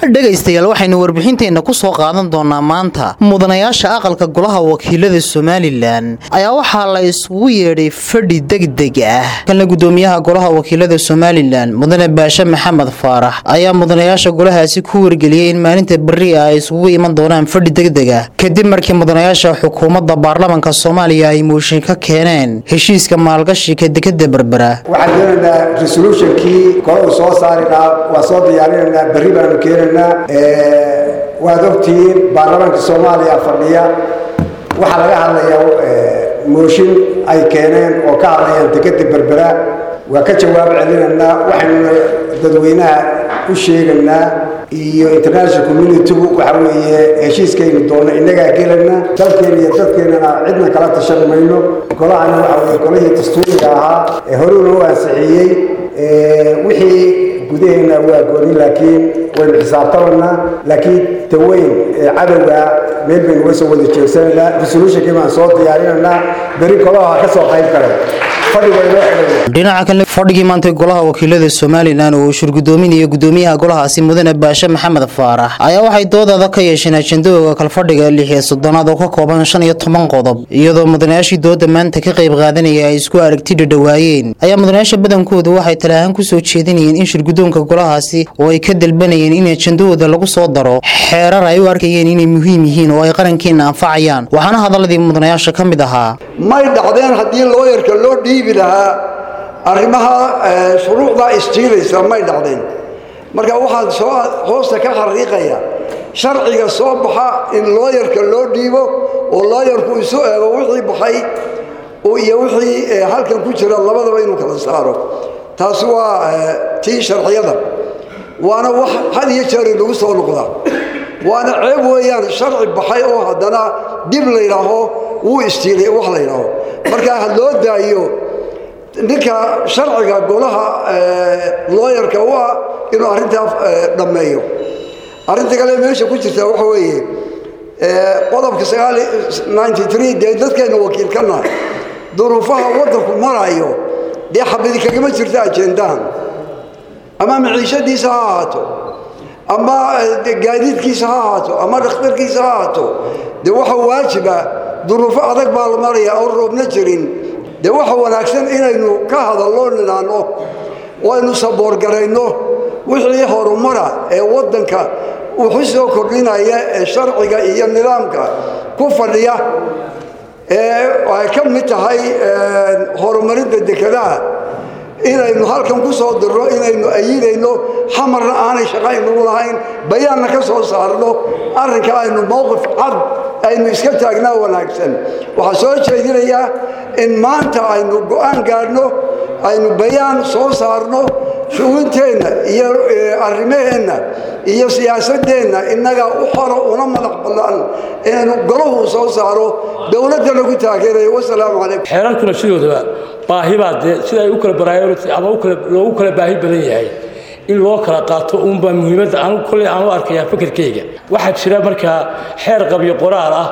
dhegaystayaal waxaynu warbixinteenna ku soo qaadan doonaa maanta mudanayaasha aqalka golaha wakiilada somalilan ayaa waxaa la isugu yeedhay fadhi degdeg ah kalna gudoomiyaha golaha wakiilada somalilan mudane baashe maxamed faarax ayaa mudanayaasha golahaasi ku wargeliyey in maalinta berri ah ay isugu iman doonaan fadhi degdeg ah kadib markii mudanayaasha xukuumadda baarlamanka soomaaliya ay mooshin ka keeneen heshiiska maalgashiga dekada berbera waxaan doonaynaa resolutionkii kole uu soo saari lahaa waa soo diyaarinaynaa berri baanu keenaynaa waad ogtihiin baarlamaanka soomaaliya fadhiya waxaa laga hadlayaa mooshin ay keeneen oo ka hadlayaan dekada berbera waa ka jawaab celinaynaa waxaynu dadweynaha u sheegaynaa iyo international communitygu waxa weeye heshiiskaynu doonno innagaa gelayna dalkeena iyo dadkeennana cidna kala tashan mayno golahana waxa weye golihii dastuuriga ahaa ee horuna u ansixiyey wixii gudaheena waa gooni laakiin waynu xisaabtamanaa laakiin taweyn cadowga meel baynu uga soo wada jeegsanaynaa resolutionkii baan soo diyaarinaynaa beri golaha ka soo qayb galay dhinaca kale fadhigii maantay golaha wakiilada somalilan oo uu shurgudoominaya gudoomiyaha golahaasi mudane baashe maxamed faarax ayaa waxay doodaada ka yeesheen ajendahooga kalfadhiga lix iyo soddonaad oo ka kooban shan iyo toban qodob iyadoo mudanayaashii dooda maanta ka qayb qaadanaya ay isku aragti dhadhawaayeen ayaa mudanayaasha badankoodu waxay talahaan ku soo jeedinayeen in shirgudoonka golahaasi oo ay ka dalbanayeen in ajendahooda lagu soo daro xeerar ay u arkayeen inay muhiim yihiin oo ay qarankeena anfacayaan waxaana hadaladii mudanayaasha ka mid ahaa may dhacdeen haddii looyarka loo dhiibi lahaa arrimaha shuruucdaa istiilaysa may dhacdeen marka waxaan soo hoosta ka xariiqaya sharciga soo baxa in looyarka loo dhiibo oo looyarku isu eego wixii baxay iyo wixii halkan ku jira labadaba inuu kala saaro taasi waa tii sharciyada waana wax had iyo jeer inagu soo noqda waana ceeb weeyaan sharci baxay oo haddana dib la yidhaaho wuu istiilay wax la yidhaaho marka ha loo daayo ninka sharciga golaha looyarka u ah inuu arrintaa dhammeeyo arrinta kale meesha ku jirta waxa weeye qodobka sagaal ninety three dee dadkeenna wakiil ka nahay duruufaha waddanku marayo dee xabadi kagama jirto ajendahan ama maciishadiisa ha ahaato ama gaadiidkiisa ha ahaato ama dhakhtarkiisa ha ahaato dee waxa waajiba duruufo adag baa la maraya oon roobna jirin dee waxa wanaagsan inaynu ka hadallo nidhaanno oo aynu saboorgarayno wixii horumara ee waddanka wuxu soo kordhinaya ee sharciga iyo nidaamka ku fadhiya ee ay ka mid tahay horumarinta dekedaha inaynu halkan ku soo dirno inaynu ayidayno xamarna aanay shaqaynugu lahayn bayaanna ka soo saarno arrinka aynu mowqif cad aynu iska taagnaa wanaagsan waxaa soo jeedinayaa in maanta aynu go'aan gaadhno aynu bayaan soo saarno shugunteenna iyo arrimaheenna iyo siyaasadeenna innaga u xoro una madax bannaan inaynu golahu soo saaro dowladda lagu taageerayo wasalaamu calaykum xeerarkuna sidoodaba baahi baa dee sida ay u kala priority ama loogu kala baahi badan yahay in loo kala qaato uunbaa muhiimadda anu kolley aan u arkayaa fikirkayga waxaa jira markaa xeer qabyo qoraal ah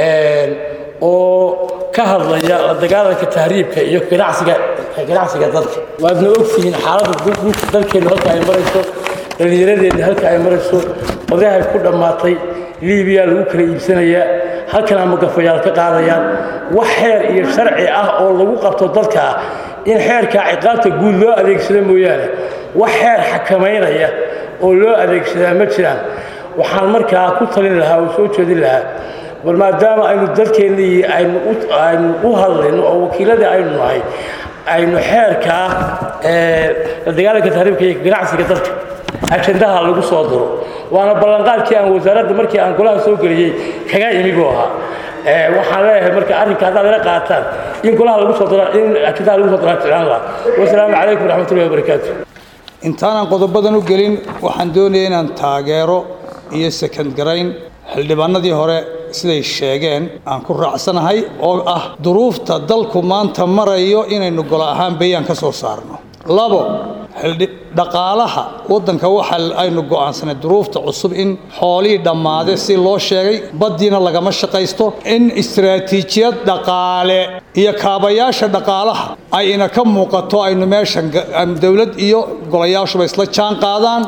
oo ka hadlaya la dagaalanka tahriibka iyo ganacsiga ganacsiga dadka waadna ogtihiin xaaladda dalkeenna halka ay marayso dhallinyaradeenna halka ay marayso odayahay ku dhammaatay liibiya lagu kala iibsanayaa halkan ama gafayaal ka qaadayaan wax xeer iyo sharci ah oo lagu qabto dadka ah in xeerkaa ciqaabta guud loo adeegsado mooyaane wax xeer xakamaynaya oo loo adeegsadaa ma jiraan waxaan markaa ku talin lahaa oo soo jeedin lahaa bal maadaama aynu dalkeennii aynu aynu u hadlayno oo wakiiladii aynu nahay aynu xeerkaa la dagaalanka tahriibka iyo ganacsiga dalka ajendaha lagu soo diro waana ballanqaadkii aan wasaaradda markii aan golaha soo geliyey kaga imi buu ahaa waxaan leeyahay marka arrinka haddaad ila qaataan in golaha lagu soo diro in ajendaha lagu soo diro ficlaan lahaa wasalaamu calaykum waraxmatullahi wabarakaatu intaanan qodobadan u gelin waxaan doonaya inaan taageero iyo sekand garayn xildhibaanadii hore siday sheegeen aan ku raacsanahay oo ah duruufta dalku maanta marayo inaynu golo ahaan bayaan ka soo saarno labo dhaqaalaha waddanka waxa aynu go'aansanay duruufta cusub in xoolihii dhammaade si loo sheegay baddiina lagama shaqaysto in istaraatiijiyad dhaqaale iyo kaabayaasha dhaqaalaha ay ina ka muuqato aynu meeshan dowlad iyo golayaashuba isla jaan qaadaan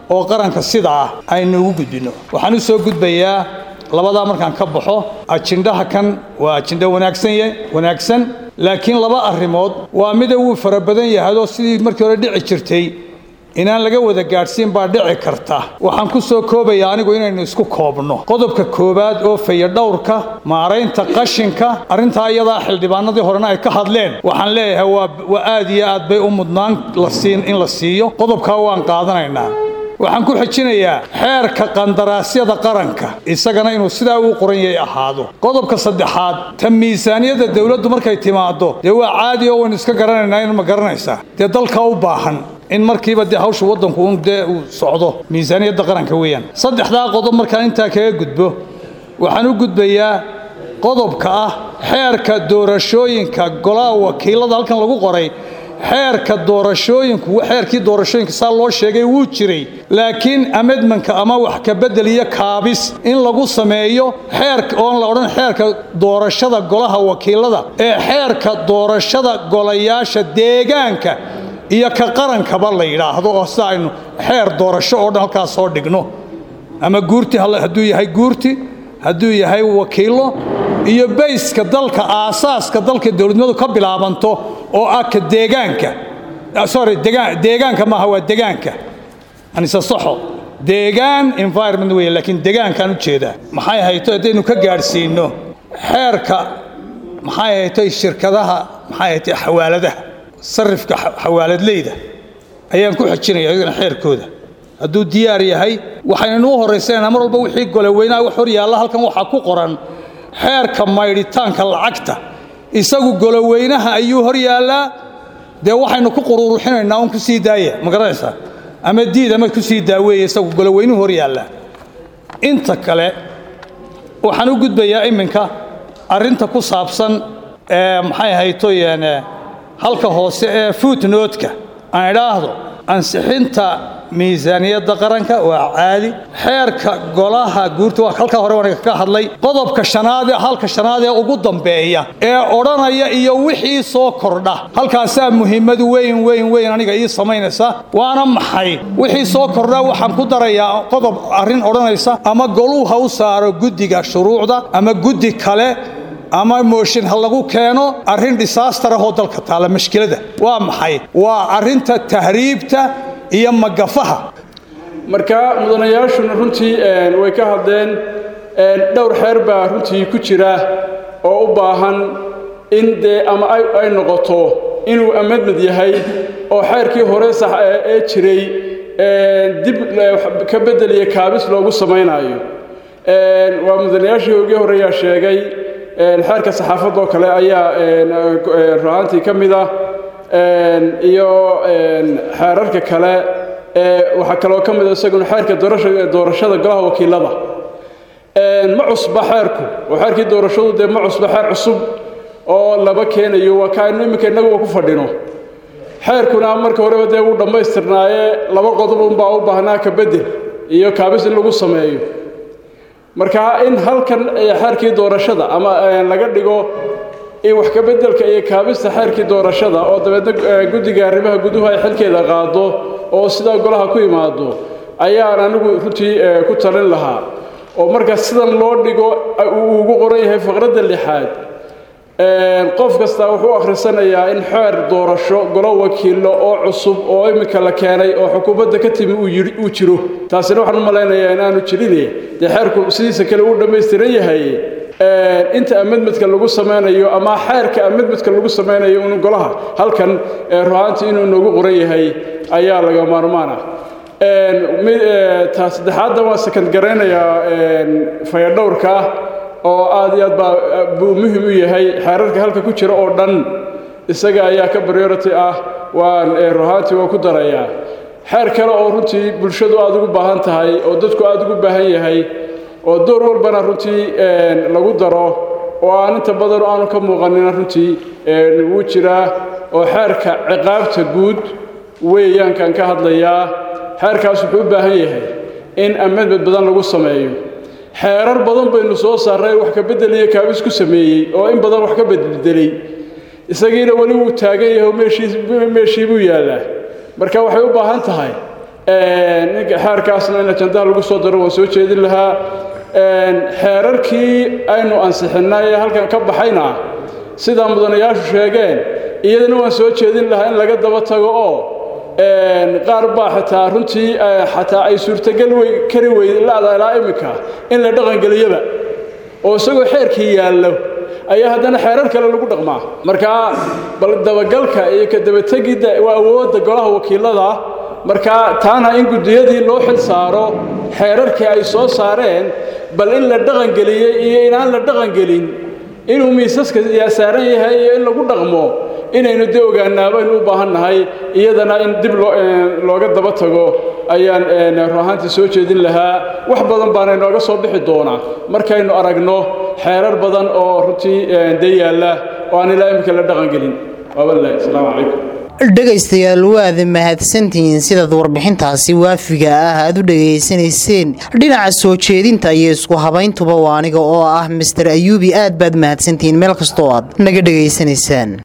oo qaranka sida ah aynu ugu gudbinno waxaan u soo gudbayaa labadaa markaan ka baxo ajindhaha kan waa ajindho wanaagsan wanaagsan laakiin laba arrimood waa mida wuu fara badan yahayoo sidii markii hore dhici jirtay inaan laga wada gaadhsiin baa dhici karta waxaan ku soo koobayaa anigu inaynu isku koobno qodobka koowaad oo fayadhowrka maaraynta qashinka arrintaa iyadaa xildhibaanadii horena ay ka hadleen waxaan leeyahay waa aad iyo aad bay u mudnaan in la siiyo qodobkaa waan qaadanaynaa waxaan ku xejinayaa xeerka qandaraasyada qaranka isagana inuu sidaa uu qoran yahay ahaado qodobka saddexaad ta miisaaniyadda dowladdu markay timaaddo dee waa caadi oo waynu iska garanaynaa in ma garanaysaa dee dalka u baahan in markiiba dee hawsha waddanku un dee uu socdo miisaaniyadda qaranka weeyaan saddexdaa qodob markaan intaa kaga gudbo waxaan u gudbayaa qodobka ah xeerka doorashooyinka golaha wakiilada halkan lagu qoray xeerka doorashooyinku xeerkii doorashooyinka saa loo sheegay wuu jiray laakiin amedmanka ama wax ka bedel iyo kaabis in lagu sameeyo xeerka oon la odhan xeerka doorashada golaha wakiilada ee xeerka doorashada golayaasha deegaanka iyo ka qarankaba la yidhaahdo oo sida aynu xeer doorasho oo dhan halkaas soo dhigno ama guurti hadduu yahay guurti hadduu yahay wakiillo iyo bayska dalka aasaaska dalka dowladnimadu ka bilaabanto oo ah ka deegaanka sorry deegaanka maaha waa degaanka anise saxo deegaan environment weeye laakiin degaankaan u jeedaa maxay hayto haddaynu ka gaadhsiinno xeerka maxay hayto shirkadaha maxay hayto xawaaladaha sarifka xawaaladleyda ayaan ku xejinaya iyagana xeerkooda hadduu diyaar yahay waxaynanu u horraysanayna mar walba wixii goloweynaha wax hor yaalla halkan waxaa ku qoran xeerka maydhitaanka lacagta isagu goloweynaha ayuu hor yaallaa dee waxaynu ku quruuruxinaynaa un ku sii daaya ma garanaysaa ama diid ama ku sii daaweeye isagu goloweynuhu hor yaallaa inta kale waxaan u gudbayaa iminka arrinta ku saabsan ee maxay haytoyeen halka hoose ee footnotka aan idhaahdo ansixinta miisaaniyadda qaranka waa caadi xeerka golaha guurta waa halkaa hore waan ka hadlay qodobka shanaad ee halka shanaad ee ugu dambeeya ee odhanaya iyo wixii soo kordha halkaasaa muhiimadu weyn weyn weyn aniga ii samaynaysa waana maxay wixii soo kordha waxaan ku darayaa qodob arrin odhanaysa ama goluu ha u saaro guddiga shuruucda ama guddi kale ama mooshin ha lagu keeno arrin disaastar ahoo dalka taalla mashkilada waa maxay waa arrinta tahriibta iyo magafaha marka mudanayaashuna runtii way ka hadleen dhowr xeer baa runtii ku jira oo u baahan in dee ama ay noqoto inuu amadmad yahay oo xeerkii hore sax ee jiray dib ka bedeliya kaabis loogu samaynayo waa mudanayaashii ogii horeeyaa sheegay xeerka saxaafadoo kale ayaa ruhaantii ka mid ah iyo xeerarka kale waxaa kaloo ka mid a isaguna xeerka doorashada golaha wakiilada ma cusba xeerku oo xeerkii doorashadu dee ma cusba xeer cusub oo laba keenayo waa kaanu iminka innaguba ku fadhino xeerkuna marka horeba dee wuu dhammaystirnaaye laba qodob unbaa u baahnaa ka bedel iyo kaabis in lagu sameeyo marka in halkan xeerkii doorashada ama laga dhigo in wax ka beddelka iyo kaabista xeerkii doorashada oo dabeedna guddiga arrimaha guduhu ay xilkeeda qaado oo sidaa golaha ku imaado ayaan anigu runtii ku talin lahaa oo marka sidan loo dhigo uu ugu qoran yahay faqradda lixaad qof kasta wuxuu akhrisanayaa in xeer doorasho golo wakiilo oo cusub oo iminka la keenay oo xukuumadda ka timi uu jiro taasina waxaan u malaynayaa inaanu jirine dee xeerku sidiisa kale uu dhammaystiran yahay inta amedmedka lagu samaynayo ama xeerka amedmedka lagu samaynayo un golaha halkan ruhaantii inuu noogu qoran yahay ayaa laga maarmaan ah ta saddexaadda waan sakand garaynayaa fayadhowrka oo aad iyo aad baa buu muhim u yahay xeerarka halka ku jira oo dhan isaga ayaa ka priority ah waan ruhaantii waan ku darayaa xeer kale oo runtii bulshadu aad ugu baahan tahay oo dadku aad ugu baahan yahay oo door walbana runtii lagu daro oo aan inta badan aanu ka muuqanina runtii wuu jiraa oo xeerka ciqaabta guud weeyaankaan ka hadlayaa xeerkaas wuxuu u baahan yahay in amedmed badan lagu sameeyo xeerar badan baynu soo saarray wax ka beddeliyo kaabis ku sameeyey oo in badan wax ka beddelay isagiina weli wuu taagan yahay oo meeshii buu yaallaa marka waxay u baahan tahay xeerkaasna in ajandaha lagu soo daro waan soo jeedin lahaa xeerarkii aynu ansixinnay ee halkan ka baxayna sidaa mudanayaashu sheegeen iyadana waan soo jeedin lahaa in laga daba tago oo qaar baa xataa runtii xataa ay suurtagal kari weyd la'da ilaa iminka in la dhaqangeliyaba oo isagoo xeerkii yaallo ayaa haddana xeerar kale lagu dhaqmaa markaa bal dabagalka iyo ka dabategidda waa awoodda golaha wakiilada markaa taana in guddiyadii loo xil saaro xeerarkii ay soo saareen bal in la dhaqangeliyey iyo inaan la dhaqangelin inuu miisaska saaran yahay iyo in lagu dhaqmo inaynu dee ogaanaa baynu u baahan nahay iyadana in dib looga daba tago ayaan run ahaantii soo jeedin lahaa wax badan baana inooga soo bixi doonaa markaynu aragno xeerar badan oo runtii dee yaalla oo aan ilaa iminka la dhaqangelin waabalahi asalaamu calaykum dhegaystayaal waad mahadsantihiin sidaad warbixintaasi waafiga ah aad u dhegaysanayseen dhinaca soo jeedinta iyo isku habayntuba waa aniga oo ah master ayuubi aad baad mahadsantihiin meel kastoo aad naga dhegaysanaysaan